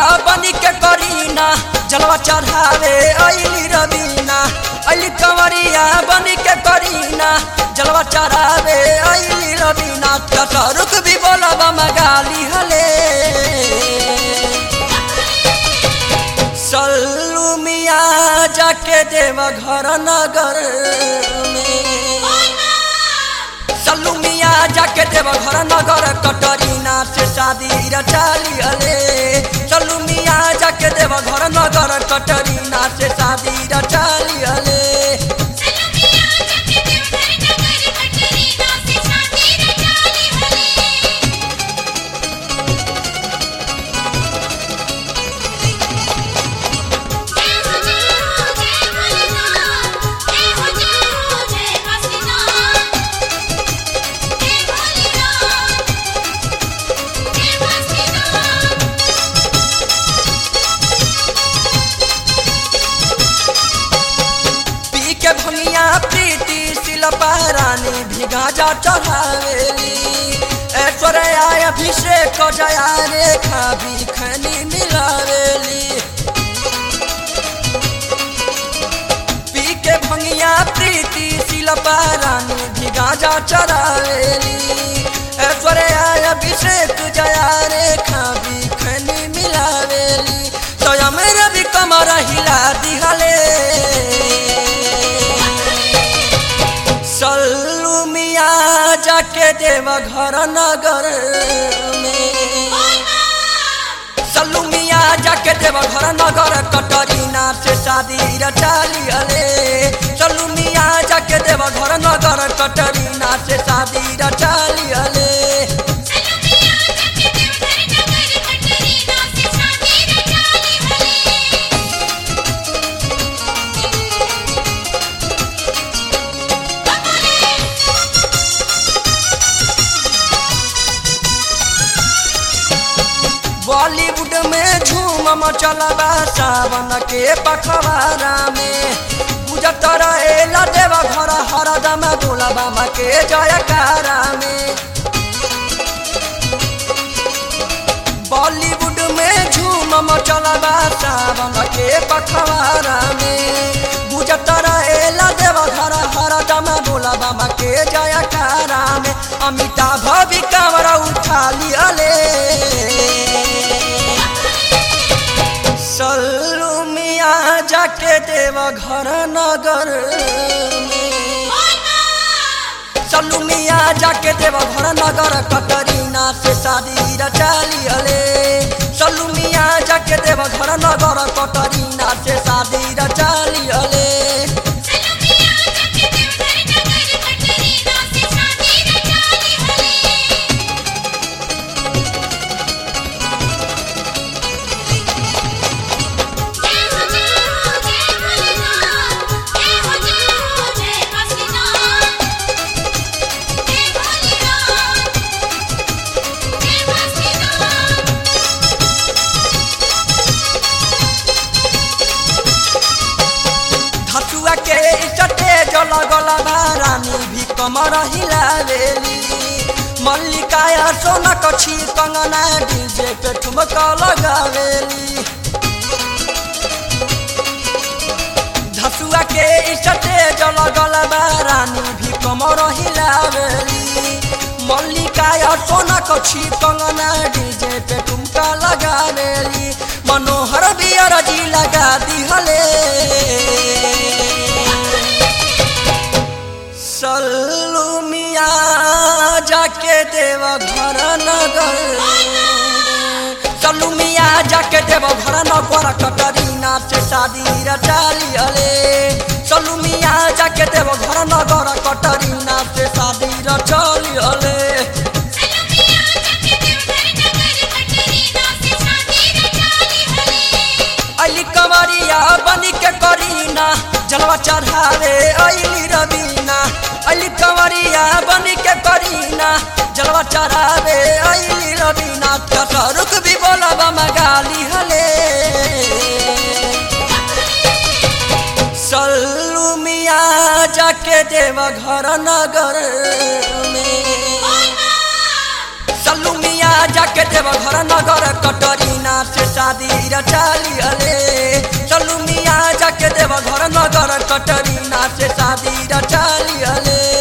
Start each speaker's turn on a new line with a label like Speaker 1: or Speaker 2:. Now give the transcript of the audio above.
Speaker 1: बनी के करीना जलवा चढ़ावे अली रवीना अली कंवरिया बनी के करीना जलवा चढ़ावे अली रवीना रुक भी बोलब मगाली हले सल्लू मिया जाके देव घर नगर में सल्लू मिया जाके देव घर नगर कटरीना से शादी रचाली हले सल्लू मिया जाके देव घर नगर कटरीना से शादी रचाली हले
Speaker 2: सलुमिया जाके देवघर नगर कटरीना से शादी रचाली हले जय हो जय हो जय भोलेनाथ जय हो जय हो जय वासुदेव जय भोलेनाथ जय वासुदेव
Speaker 1: पी के भंगिया प्रीति शिल्पा रानी भी गाजा चढ़ावेली ऐश्वर्या अभिषेक जया रेखा भी खनी मिलावेली पी के भंगिया प्रीति शिल्पा रानी भी गाजा चढ़ावेली ऐश्वर्या अभिषेक जया रेखा भी खनी मिलावेली स्वयं रवि कमर हिला दिहले सल्लू मिया जाके देव घर नगर में सल्लू मिया जाके देव घर नगर कटरीना से शादी रचाली हले सल्लू मिया जाके देव घर नगर कटरीना से शादी रचाली हले
Speaker 2: सलुमिया जाके देवघर नगर कटरीना से शादी रचाली हले
Speaker 1: बॉलीवुड में झूम मचलबा सावन के पखवारा में गुजत रहेला देव घर हरदम भोला के जयकारा में बॉलीवुड में झूम मचलबा सावन के पखवारा में गुजत रहेला देव घर हरदम भोला के जयकारा में अमिताभ भी कांवरा उठा लियले सल्लू मिया जाके देव घर नगर में सल्लू मिया जाके देव घर नगर कटरीना से शादी रचाली हले सल्लू मिया जाके देव घर नगर कटरीना से शादी रचाली हले
Speaker 2: सलुमिया जाके देवघर नगर कटरीना से शादी रचाली हले जय हो जय हो जय भोलेनाथ जय हो जय हो जय वासुदेव जय भोलेनाथ जय वासुदेव
Speaker 1: धतुआ के चटे जल गला रानी भी कमर हिलावेली मल्लिकाया सोना कछी कंगना डीजे पे ठुमका लगावेली धसुआ के चटे जल गला रानी भी कमर हिलावेली मल्लिकाया सोना कछी कंगना डीजे पे ठुमका लगावेली मनोहर बियर जी लगा दिहले सल्लू मिया जाके देव घर नगर सल्लू मिया जाके देव घर नगर कटरीना से शादी रचाली हले सल्लू मिया जाके देव घर नगर कटरीना से शादी रचाली हले
Speaker 2: सलुमिया जाके देवघर नगर कटरीना से शादी रचाली हले
Speaker 1: अली कंवरिया बनी के करीना जलवा चढ़ावे अली रवीना अली कंवरिया बनी के करीना जलवा चढ़ावे अली रवीना रुक भी बोलब मगाली हले सल्लू मिया जाके देव घर नगर में सल्लू मिया जाके देव घर नगर कटरीना से शादी रचाली हले चलू मिया जाके देव घर नगर कटरीना से शादी रचाली हले